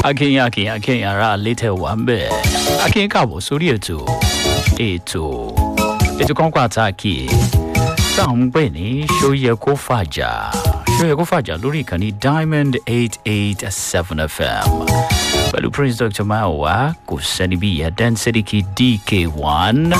akínyìn akínyìn akínyìn ara létẹ̀ wà ń bẹ̀ akínyìn káàbọ̀ sórí ètò ètò ètò kan pàtàkì táwọn ń pè ní ṣóyẹ kó fàjà ṣóyẹ kó fàjà lórí ìkànnì diamond eight eight seven fm pẹ̀lú prince dr mayowa kò sẹ́ni bí ìyá density dk one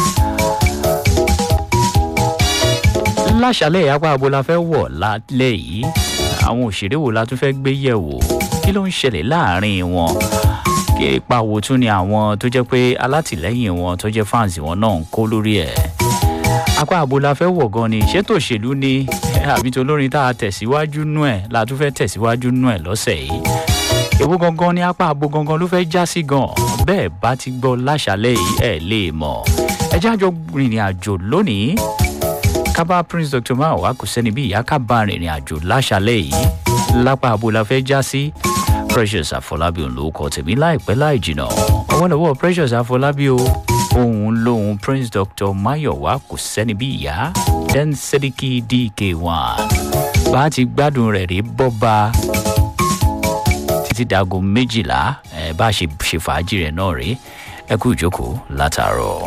láṣálẹ̀ apá abo la fẹ́ wọ̀ lálẹ́ yìí àwọn òṣèré wo la tún fẹ́ gbé yẹ̀ wò kí ló ń ṣẹlẹ̀ láàrin wọn kí ipa wo tún ni àwọn tó jẹ́ pé alátìlẹ́yìn wọn tó jẹ́ fáǹsì wọn náà ń kó lórí ẹ̀ apá abo la fẹ́ wọ̀ gan ni ṣètò òṣèlú ni àbí tó lórin tá a tẹ̀síwájú nú ẹ̀ la tún fẹ́ tẹ̀síwájú nú ẹ̀ lọ́sẹ̀ yìí èwo gangan ni apá abo gangan ló fẹ́ já sí gan bẹ́ẹ̀ bá ti gbọ́ láṣálẹ̀ yìí ẹ̀ lè mọ̀ ẹ jájọ rìnrìn àjò lónìí kábà prince dr mawa kò sẹ́ni bí ìyá kábà rìnrìn àjò láṣálẹ̀ yìí lápá abo la fẹ́ já sí precious àfọlábí òun ló kọ tèmi láìpẹ́ láì jìnà ọwọ́lọ́wọ́ precious àfọlábí o òun lòun prince dr mayowa kò sẹ́ni bí ìyá den sediki dk one bá a ti gbádùn rẹ̀ rí bọ́ba títí dago méjìlá ẹ bá a ṣe ṣe fàájì rẹ̀ náà rí ẹ kú ìjókòó látàárọ̀.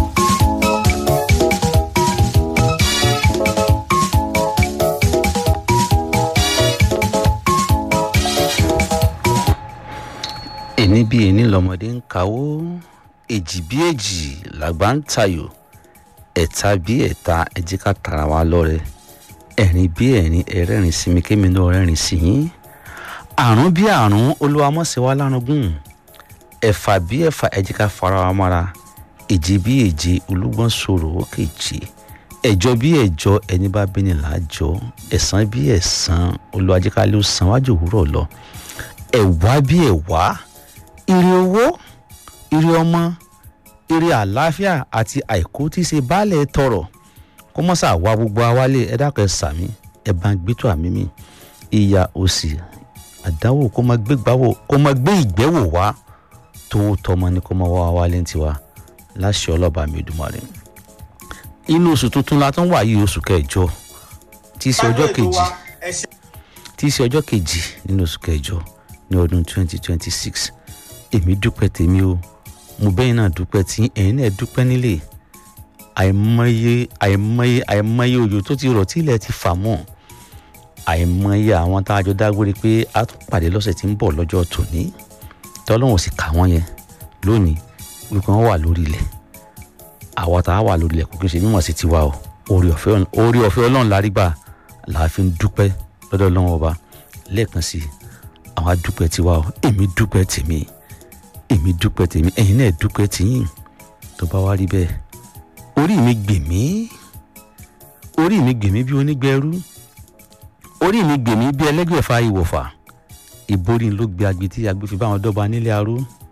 èní bí èní lọmọdé ń kawó èjì bí èjì làgbà ń tayò ẹ̀ta bí ẹ̀ta ẹ̀jẹ̀ ká tara wa lọ́rẹ ẹ̀rín bí ẹ̀rín ẹ̀rẹ́rìn sí mi kémi náà rẹ́rìn sí yín àrùn bí àrùn olúwamọ́sẹ̀ wa lárugún ẹ̀fà bí ẹ̀fà ẹ̀jẹ̀ ká fara wa mọ́ra èjì bí èjì olúgbọ́n sọ̀rọ̀ ó kèjì ẹ̀jọ bí ẹ̀jọ ẹni bá bí ni làájọ ẹ̀sán bí ẹ̀sán olúwajẹ́kálẹ́ ó san wájú òwúrọ̀ lọ ẹ̀wá bí ẹ̀wá ire owó ire ọmọ ire àlàáfíà àti àìkú tí í ṣe baálẹ̀ tọrọ kó mọ́ sà wá gbogbo awálé ẹ dákọ̀ ẹ sàmí ẹ bá ń gbẹ́tọ̀ àmì mi ìyá òsì àdáwò kó máa gbé gbáwò kó máa gbé ìgbẹ́wò wá tó tọmọ ni kó máa wá wálé tiwa láṣẹ ọlọ́ba mi dùmarè inú oṣù tuntun la tún wà yìí oṣù kẹjọ tí í ṣe ọjọ́ kejì tí í ṣe ọjọ́ kejì nínú oṣù kẹjọ ní ọdún twenty twenty six èmi dúpẹ́ tèmi o mo bẹ́yìn náà dúpẹ́ tí ẹ̀yin náà dúpẹ́ nílé àìmọye àìmọye àìmọye òjò tó ti rọ̀ tí ilẹ̀ ti fà mọ́ àìmọye àwọn tá a jọ dágbére pé a tún pàdé lọ́sẹ̀ tí ń bọ̀ lọ́jọ́ tòní tọ́lọ́hún sì kà wọ́n yẹn lónìí wípé wọ́n wà lórí ilẹ̀ àwa tá a wà lórí ilẹ̀ kò kí n ṣe mímọ̀ sí tiwa o orí ọ̀fẹ́ orí ọ̀fẹ́ ọlọ́run lárí gbà làá fi ń dúpẹ́ lọ́dọ̀ ọlọ́run ọba lẹ́ẹ̀kan sí i àwọn adúpẹ́ tiwa o èmi dúpẹ́ tèmi èmi dúpẹ́ tèmi ẹ̀yin náà dúpẹ́ tìyìn tó bá wá rí bẹ́ẹ̀ orí mi gbèmí orí mi gbèmí bí onígbẹrú orí mi gbèmí bí ẹlẹ́gbẹ̀fà ìwọ̀fà ìborí ló gbé agbe tí agbe fi bá wọn dọ́ba nílé arú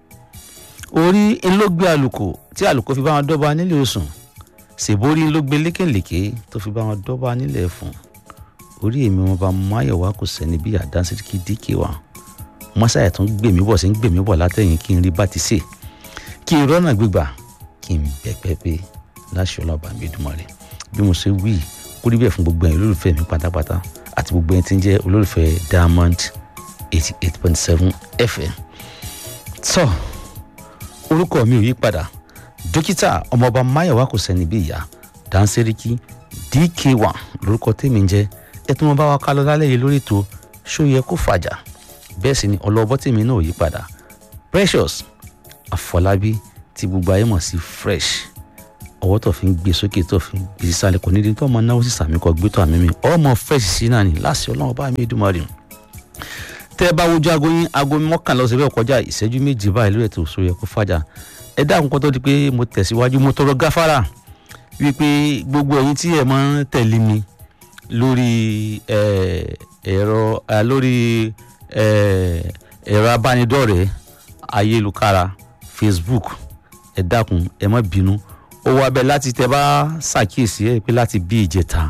orí ló gbé àlùkò tí àlùkò fi bá wọn dọ́ba nílé osùn ṣèborí ló gbé lékèlékè tó fi bá wọn dọ́ba nílé ẹ̀fọ̀n orí èmi wọn bá máyọ̀wá kò sẹ́ni bí àdánsíkì díkè wa mọ́sáyà tó ń gbèmí bọ̀ sí ń gbèmí bọ̀ látẹ̀yìn kí n rí bá ti sè kí n rọ́nà gbígbà kí n bẹ̀pẹ̀ pé láṣọ ọlọ́ba mi dùnmọ̀ rẹ̀ bí mo ṣe wí kó rí bẹ́ẹ̀ fún gbogbo ẹ̀yin olólùfẹ́ mi pátápátá àti gbogbo ẹni tí ń jẹ́ olólùfẹ́ diamond eighty eight point seven fm. tọ́ orúkọ mi ò yí padà dókítà ọmọọba máyọ̀wá kò sẹ́ni bí ìyá dáńsẹ́ríkì dk1 lórúkọ tèmi ń jẹ́ ẹ tún wọn bá wa ká lọ lálẹ́ yìí lórí ètò ṣó yẹ kó fàjà bẹ́ẹ̀ sì ni ọlọ́bọ́ tèmi náà yí padà precious àfọlábí tí gbogbo ayé mọ̀ sí fresh ọwọ́ tó fi ń gbé sókè tó fi ń gbé sísàlẹ̀ kò nídìí tó ọmọ náwó sí sàmì kọ gbé tó àmì mi ọmọ fresh sí náà ni láti ọlọ́run bá mi dùn mọ́ rí tẹ́ ẹ bá wojú aago yín aago mọ́kànlá ọ̀sẹ̀ bẹ́ẹ̀ kọjá ìṣẹ́jú méjì báyìí lórí ètò ṣó yẹ kó fàjà ẹ dáhùn kó tó di pé mo tẹ̀síwájú mo tọrọ gáfárà wípé gbogbo ẹ̀yin tí ẹ máa ń tẹ̀lé mi lórí ẹ̀rọ lórí ẹ̀rọ abánidọ́rẹ̀ẹ́ ayélujára facebook ẹ dákun ẹ má bínú ó wá bẹ́ẹ̀ láti tẹ bá ṣàkíyèsí ẹ pé láti bí ìjẹta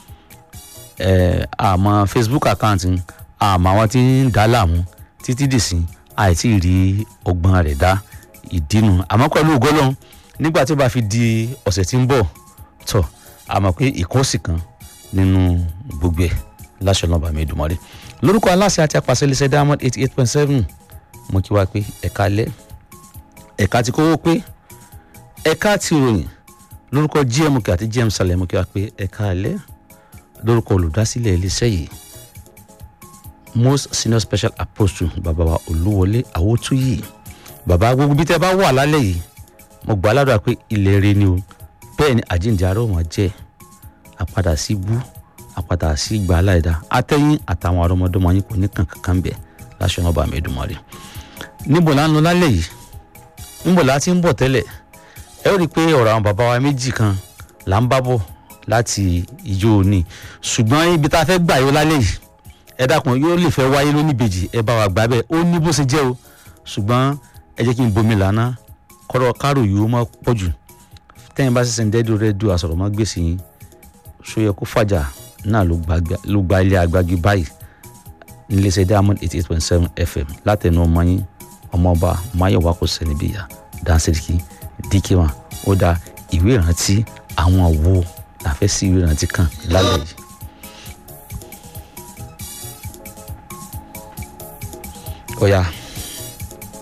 àmọ́ facebook account àmọ́ àwọn tí ń dá láàmú títí dìsín àìtí rí ọgbọ́n rẹ̀ dá ìdínú àmọ́ pẹ̀lú ògọ́lọ́hún nígbà tí ó bá fi di ọ̀sẹ̀ tí ń bọ̀ tọ̀ àmọ́ pé ìkọ́sì kan nínú gbogbo ẹ̀ láṣọ náà bàmí ìdùmọ̀rẹ́ lórúkọ aláṣẹ àti apàṣẹ iléeṣẹ́ diamond eighty eight point seven mo kí wa pé ẹ̀ka alẹ́ ẹ̀ka ti kówó pé ẹ̀ka ti ròyìn lórúkọ gmk àti gm salẹ̀ mo kí wa pé ẹ̀ka alẹ́ lórúkọ olùdásílẹ̀ iléeṣẹ́ yìí most senior special apostle bàbá wa olúwọlé àwòtúyì bàbá gbogbo bí tẹ́ bá wà lálẹ́ yìí mo gbà ládùúrà pé ilẹ̀ rẹ ni o bẹ́ẹ̀ ni àjíǹde ará òun jẹ́ àpadà sí bú àpadà sí ìgbà aláìda àtẹ̀yìn àtàwọn àrọ́mọdọ́mọ yín kò ní kankan kan bẹ̀ láṣọ ọba mi Èdùmàrè níbo là ń lọ lálẹ́ yìí níbo là á ti ń bọ̀ tẹ́lẹ̀ ẹ ó rí i pé ọ̀rọ̀ àwọn bàbá wa méjì kan là ń bá bọ̀ láti ìjọ òní ṣùgbọ́n ibi tá a fẹ́ gbà yó lálẹ́ yìí ẹ dákun yóò lè fẹ́ wáyé lónìbejì ẹ bá wa gbà bẹ́ẹ̀ ó ní bó ṣe jẹ́ o ṣùgbọ́n ẹ jẹ́ kí n bomi lànà kọ́rọ̀ kárò yìí ó má pọ̀ jù tẹ́yìn bá ṣẹ̀ṣẹ̀ ń dẹ́dù rẹ́díò àsọ̀rọ̀ má gbèsè yín ṣóyẹ kó fàjà náà ló gba ilé agbági báyìí níléeṣẹ́ diamond eighty eight point seven fm látẹnu ọmọ yín ọmọọba mayowa kò sẹ́ni bí ìyá dáńsẹ̀ríkì díkìmá ó dá ìwé ìrántí àwọn wo la fẹ́ sí ìwé ìrántí kan lálẹ́ yìí. ó yá.